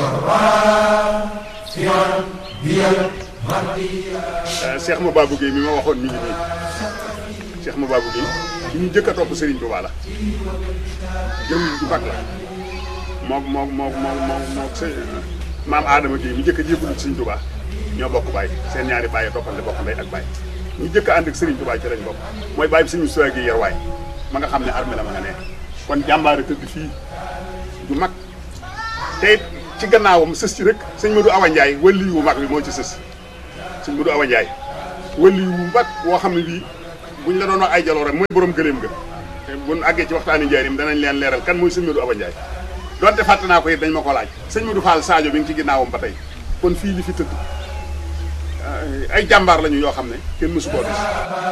Cheikh Mababou Guèye mi ma waxoon mi ngi nii Cheikh Mababou Guèye ki ñu jëkk a topp Serigne Touba la jëm ju mag la moom moom moom moom moom moom sëñ maam Adama Guèye mi jëkk a jébbalu ci Serigne Touba ñoo bokk baay seen ñaari baay toppante bokk ndey ak baay ñu jëkk a ànd ak Serigne Touba ci lañ bokk mooy baay bi suñu soxla gi yar waay ma nga xam ne armée la ma nga ne kon jàmbaare tëdd fii du mag te it ci gannaawam sës ci rek sëñ Modou Awa Ndiaye wëlli wu mag bi moo ci sës sëñ Modou Awa Ndiaye wëlli wu mag woo xam ne bii buñ la doon wax ay jaloore mooy borom gëléem ga te buñ àggee ci waxtaani njaarim danañ leen leeral kan mooy sëñ Modou Awa Ndiaye donte fàtte naa ko it dañ ma ko laaj sëñ Modou Fall Sadio bi ngi ci ginnaawam ba tey kon fii li fi tëdd ay jàmbaar lañu yoo xam ne kenn mësu koo gis